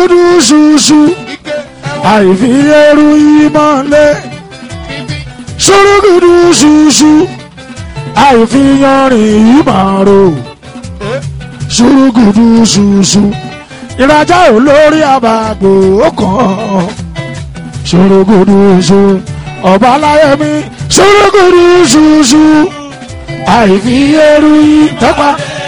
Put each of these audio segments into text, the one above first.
ṣùrùgùdù ṣùṣù ike ẹwọ àìfi ẹrù ìmọ̀lẹ̀ bíbí ṣùrùgùdù ṣùṣù àìfi yanrìn ìmọ̀rò ṣùrùgùdù ṣùṣù ìrajà olórí àbàgbò kan ṣùrùgùdù ṣù ọba aláyẹmí ṣùrùgùdù ṣùṣù àìfi ẹrù ìtọ́pa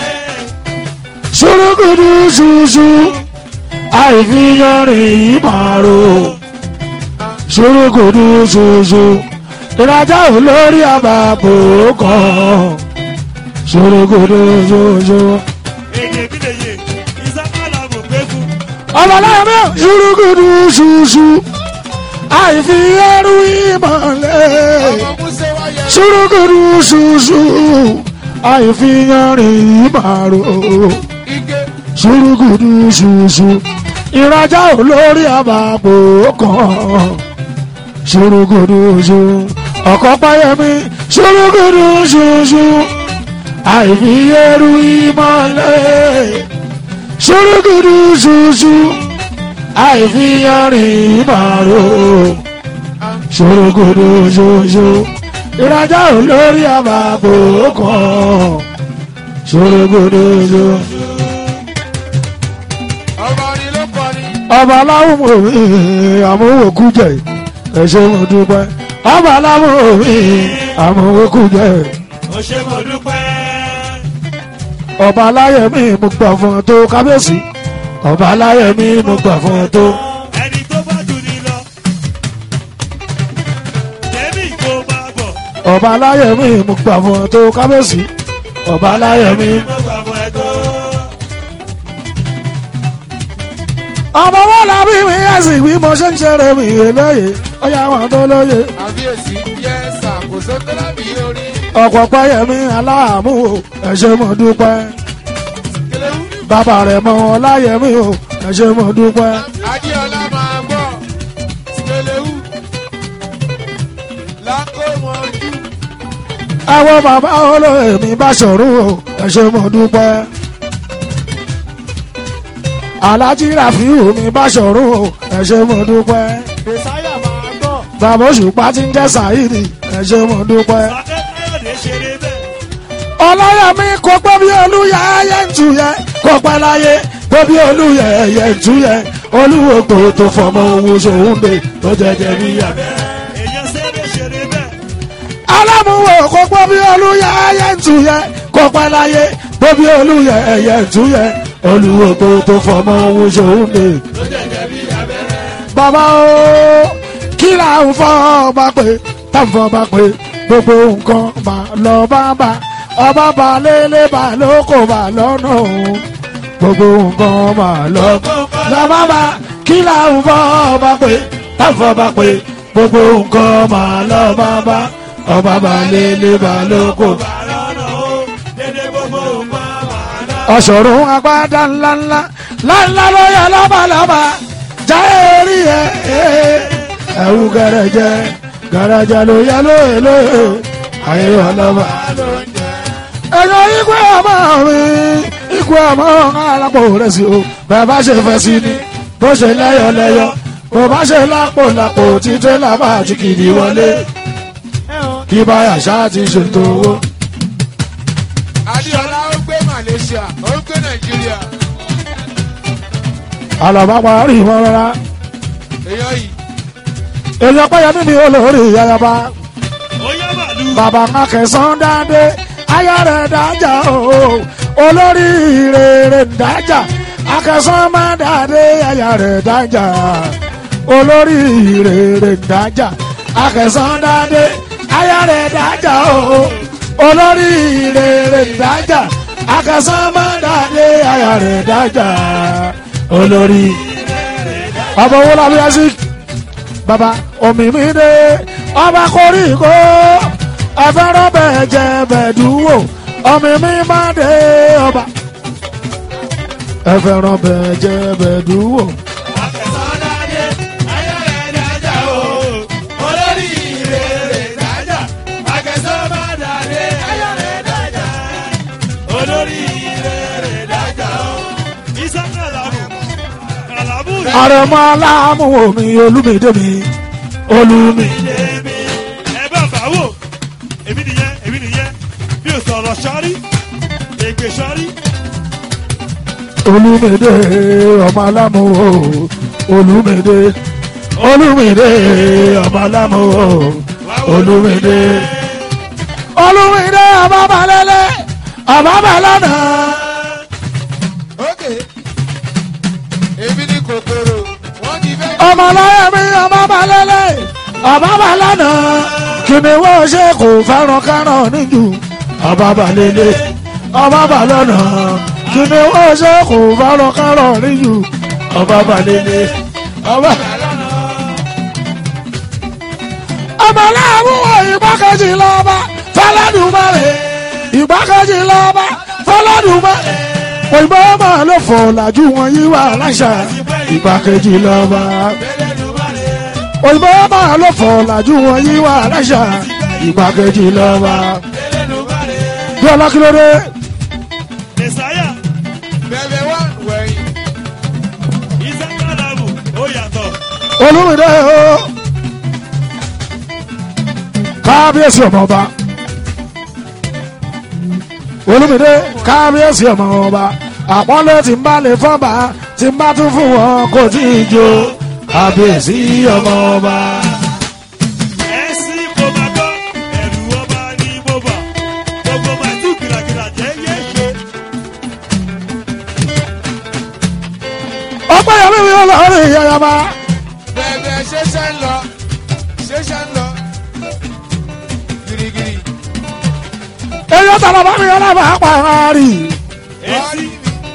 ṣùrùgùdù ṣùṣù àìfi yanrìn ìmọ̀rò ṣùrùgùdù ṣùṣù ìrajà olórí àbàbò kan ṣòrogodo ṣoṣo. èdè bí lè yé ìsákàlà mọ̀ pé fún. ọmọláyọmọ ṣùrùgùdù ṣùṣù àìfi ẹrù ìmọ̀lẹ̀ ọmọ musa wáyé ṣùrùgùdù ṣùṣù àìfi yanrìn ìmàrò ike ṣùrùgùdù ṣùṣù ìrajà olórí àbàbò kan ṣùrùgùdù ṣù ọkọ páyẹmí ṣùrùgùdù ṣùṣù àìfi ẹrù ìmọ̀lẹ̀ ṣùrùgùdù ṣùṣù àìfi yanrìn ìmàrò ṣòrogodo ṣoṣo ìrajà olórí àbàbò kan ṣòrogodo ṣoṣo. ọmọ ni ló kọ ni ọba aláwọ̀ mi àmúwòkú jẹ ẹ̀ṣẹ̀ mo dúpẹ́ ọba aláwọ̀ mi àmúwòkú jẹ ó ṣe mo dúpẹ́. ọba aláyẹ̀mí mo gbà fún ọ tó kábíyèsí ọba aláyẹ̀mí mo gbà fún ọ tó. ẹni tó bá jù ní lọ. tèmi kò máa bọ̀. ọba aláyẹ̀mí mo gbà fún ọ tó kábíyèsí ọba aláyẹ̀mí. mo gbà fún ẹ tó. ọmọ wọn làbí mi ẹ̀sìn bí mo ṣe ń ṣeré mi lóye ọyá wọn tó lóye àbíyèsí yẹ ṣàkóso tó lábì orí ọ̀pọ̀ pẹ́yẹmí aláàmú o ẹ̀ṣẹ̀ mo dúpẹ́ kẹlẹ́wù bàbá rẹ̀ mọ ọláyẹmí o ẹ̀ṣẹ̀ mo dúpẹ́ adéọlá máa bọ̀ kẹlẹ́wù lákò mọ́jú àwọn bàbá olóyè mi bá ṣòro o ẹ̀ṣẹ̀ mo dúpẹ́ alájí ràfíù mi bá ṣòro o ẹ̀ṣẹ̀ mo dúpẹ́ mẹsáyà máa bọ̀ bàbá òṣùpá ti ń jẹ́ sàyídì ẹ̀ṣẹ̀ mo dúpẹ́. sàkẹ́ káyọ̀dé ṣeré bẹ́ẹ̀. ọlọ́yàmí kò pẹ́ bí olúyẹ ẹyẹ ń tu yẹ kò pẹ́ láyé pé bí olúyẹ ẹyẹ ń tu yẹ olúwo kò tó fọmọ owó sòwúndé tó jẹjẹ níyà. èèyàn ṣeré ṣeré bẹ́ẹ̀. alámúwò kò pẹ́ bí olúyẹ ẹyẹ ń tu yẹ kò pẹ́ láyé pé bí olúyẹ ẹyẹ ń tu yẹ olúwo kò tó fọmọ owó sòwúndé. bàbá o kí là ń fọ́ ọba pé tá ń fọ́ ọba pé gbogbo nǹkan mà lọ bá bá ọba bá lélẹ̀ bá lóko bá lọ́nà òun gbogbo nǹkan mà lọ lọ bá bá kí là ń fọ́ ọba pé tá ń fọ́ ọba pé gbogbo nǹkan mà lọ bá bá ọba bá lélẹ̀ bá lóko. bàlọ́nà ó dédé gbogbo nǹkan máa ná. ọ̀ṣọ̀run agbádá ńláńlá ńláńlá ló yẹ lọ́bàlọ́bà já eré ẹ̀ ẹ̀wù gẹ̀rẹ̀jẹ̀ gẹ̀rẹ̀jẹ̀ ló yẹ lóye lóye ayé ọlọ́ba. ẹ̀yọ́ ikú ọmọ mi ikú ọmọ alápò rẹ̀ sí o bẹ́ẹ̀ bá ṣe fẹ́ sí ni bó ṣe lẹ́yọ̀ lẹ́yọ̀ bó bá ṣe lápò lápò títí lábà àti kìdí wọlé kí báyà ṣáà ti ṣètò owó. adéọlá ó gbé malaysia ó gbé nàìjíríà àlọ́ bá parí wọn rárá. èèyàn yìí èèyàn pẹ́yẹ mímí olórí ayaba ó yá màlúù. bàbá mákẹsán dáadé ayá rẹ̀ dájà o olórí rere dájà akẹsán má dáadé ayá rẹ̀ dájà olórí rere dájà akẹsán dáadé ayá rẹ̀ dájà o olórí rere dájà akẹsán má dáadé ayá rẹ̀ dájà olórí ọmọ owó làbí ẹsìn baba omi mi dé ọba koríko ẹfẹ́rọ́ bẹ́ẹ̀ jẹ bẹ́ẹ̀ dúró omi mi má dé ọba ẹfẹ́rọ́ bẹ́ẹ̀ jẹ bẹ́ẹ̀ dúró. Akẹ̀sán-dádé, ayé rẹ̀ dájà o. Olórí ìrèrè dájà. Akẹ̀sán-bá-dádé, ayé rẹ̀ dájà. Olórí ìrèrè dájà o. Isa Kàlàbù, Kàlàbù àrẹ̀mọ aláàmú omi olúmídé mi olúmi. èmi ẹ bá bá wò èmi nìyẹn èmi nìyẹn mi ò sọ̀rọ̀ sọ́rí ègbè sọ́rí olúmídé ọmọ aláàmú o olúmídé olúmídé ọmọ aláàmú o olúmídé olúmídé ọmọ balẹ̀lẹ̀ ọmọ balẹ̀nà. ókè èmi ní kòkòrò wọ́n ti fẹ́. ọmọ láyé mi ọmọ balẹ̀lẹ̀ ọmọ balẹ̀nà kìnìún ṣe kò fẹ́ràn kárọ̀ níjù ọmọ balẹ̀lẹ̀ ọmọ balẹ̀nà kìnìún ṣe kò fẹ́ràn kárọ̀ níjù ọmọ balẹ̀lẹ̀ ọmọ. ọmọ láàmú ìgbákejì lọ́ba fọlọ́dúnmọ́lẹ̀ ìgbákejì lọ́ba fọlọ́dúnmọ́lẹ̀ òyìnbó máa ló fọ̀ làjú wọn yí wà láṣà ìgbákejì lọ́ba òyìnbó máa ló fọ̀ làjú wọn yí wà láṣà ìgbákejì lọ́ba. bí ọlọ́kìlódé mẹsàáyà bẹ̀bẹ̀ wá wẹ̀yìn. ìsàkàlàmù ó yàtọ̀ olùmìnira o kábíyèsí ọmọọba olùmìnira kábíyèsí ọmọọba àpọ́nlé tí ń bá lè fọ́ba tí ń bá tún fún wọn kò tí ì jó kábíyèsí ọmọọba. ẹ̀sìn kò máa gbọ́ ẹ̀rù ọba ní mo bà gbogbo máa tún kìlàkìlà jẹ́ yé ṣe ọgbẹ́ yẹn mímí ọlọ́run ìyáyàmá bẹ̀bẹ̀ ṣẹṣẹ ń lọ ṣẹṣẹ ń lọ girigiri. èyí ó tàbí bá mi ọlọ́run àpàrà ẹ̀sìn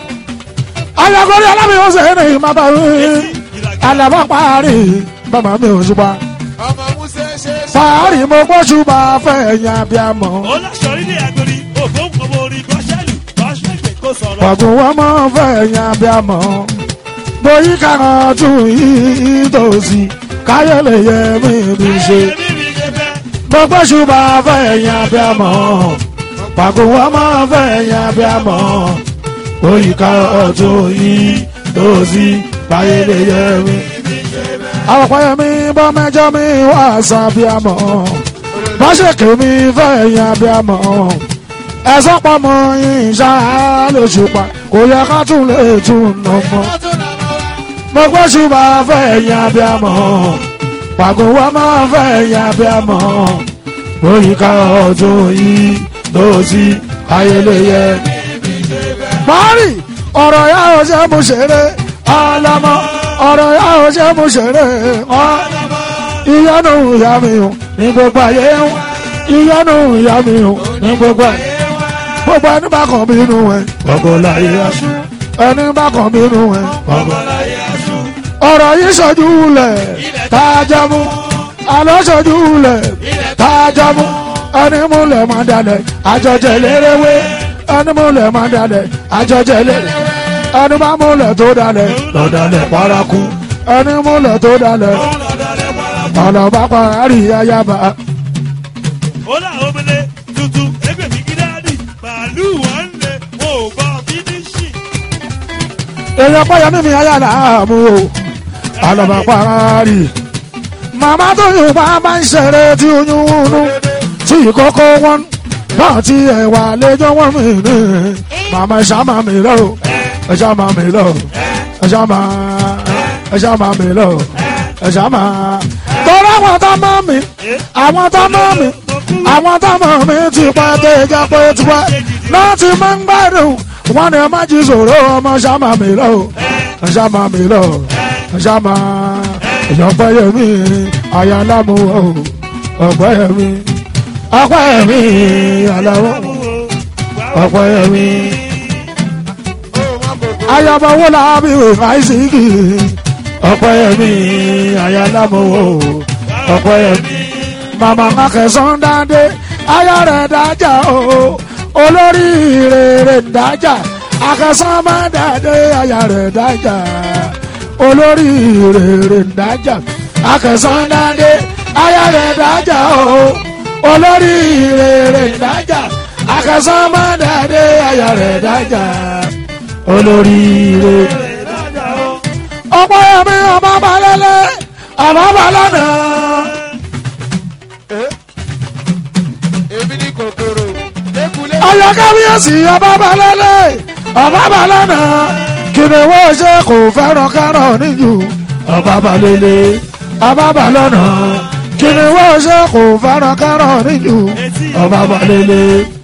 ayagori alábìyàn ṣe é ní ìmọ̀tà mi kìlàkìlà alábà parí bàbá mi ò ṣùpá ọmọ musa ṣe ṣe. parí mo gbọ́ ṣùpá fẹ́ ẹ̀yìn abiyamọ. ó láṣọrí ní agbórí òfóun ọmọ orin gọ́ṣẹ́lù gọ́ṣẹ́lù kò sọ̀rọ̀ ọ̀gùn wọn mọ̀ fẹ́ ẹ̀yìn abiyamọ. bóyí kàrán tún yìí tòsí káyọ̀ lè yẹ mí bí ṣe. ayẹyẹ mímí ṣe fẹ́ mo gbọ́ ṣùpá fẹ́ ẹ̀yìn abiyamọ. ọ̀gùn wọn mọ̀ fẹ́ ẹ̀yìn abiyamọ. bóyí kàrán tún yìí tòsí káyọ̀ lè yẹ mí. àwọn ọ̀pọ̀ mi bọ́ mẹ́jọ mi wá sábíàmọ́ bọ́ ṣe kèmí fẹ́ ẹ̀yìn abíàmọ́ ẹ̀sọ́ pọ̀mọ́ yín ṣá lóṣù pa kò yẹ ká tún lè tún nà mọ́ mo gbọ́ ṣùgbọ́n fẹ́ ẹ̀yìn abíàmọ́ pàgọ́ wa máa fẹ́ ẹ̀yìn abíàmọ́ lórí ká ọdún yìí lọ́sí ayẹlẹyẹ. Mari ọ̀rọ̀ yà ó ṣe mú ṣeré ọlọ́mọ ọ̀rọ̀ yà ó ṣe mú ṣeré ọlọ́mọ ìyanu ìyá mi o ní gbogbo ayé ń ìyanu ìyá mi o ní gbogbo ayé gbogbo ẹni bá kàn bínú ẹ gbogbo láyé aṣọ ẹni bá kàn bínú ẹ gbogbo láyé aṣọ ọ̀rọ̀ yìí ṣojú lẹ̀ tá a jẹ mú àlọ́ ṣojú lẹ̀ tá a jẹ mú ẹni múlẹ̀ máa dalẹ̀ àjọjẹ lérewé ẹni múlẹ̀ máa dalẹ̀ àjọjẹ lérewé ẹni bá múlẹ̀ tó dalẹ̀ lọ́dalẹ̀ paraku ẹni múlẹ̀ tó dalẹ̀ ọ̀nà bá parí ayaba. ó là omele tuntun ẹgbẹ́ mi gídáàdì màálù wọn lè wọn ò gbọ́ fínísì. èèyàn pẹ́yà mímí ayára mú o ọ̀nà bá parí. màmá tó yùn bá bá ń ṣeré tí oyún nú tí ìkókó wọn náà tí ẹ̀wà lẹ́jọ́ wọn mi ní. màmá ẹ̀ ṣá máa mi lọ ẹ̀ ṣá máa mi lọ ẹ̀ ṣá máa ẹ̀ ṣá máa mi lọ ẹ̀ ṣá máa. torí àwọn tó mọ́ mi àwọn tó mọ́ mi àwọn tó mọ́ mi ti pẹ́ tó ìjà pé tiwẹ́ láti máa ń gbádùn wọn ni ẹ má jí sòrò ọmọ ṣá máa mi lọ ẹ̀ ṣá máa mi lọ ẹ̀ ṣá máa ìjọpẹ́ yẹmi àyàlámù ọ̀pẹ́ yẹmi ọ̀pẹ́ yẹmi àlàó ọ̀pẹ́ yẹmi ó mọ kòkòrò. ayọ̀bọ̀ wo la bí wò fàìsìkì ọ̀pẹ́ yẹmi àyàlámù ọ̀pẹ́ yẹmi màmá makẹsàn dáadé ayọ̀ rẹ̀ dájà o olórí rere dájà akẹsàn má dáadé ayọ̀ rẹ̀ dájà olórí rere dájà akẹsàn dáadé ayọ̀ rẹ̀ dájà o olórí rere dájà akẹsàn má dáadé ayọ̀ rẹ̀ dájà olórí rere ọ̀pọ̀ ẹ̀mí ọba balẹ̀lẹ̀ ọba balẹ̀nà. èmi ní kòkòrò lẹ́kùlé. ọyọ kábíyèsí ọba balẹ̀lẹ̀ ọba balẹ̀nà. kìnìún ṣe kò fẹ́ràn kárọ̀ níjù ọba balẹ̀lẹ̀ ọba balẹ̀nà. kìnìún ṣe kò fẹ́ràn kárọ̀ níjù ọba balẹ̀lẹ̀.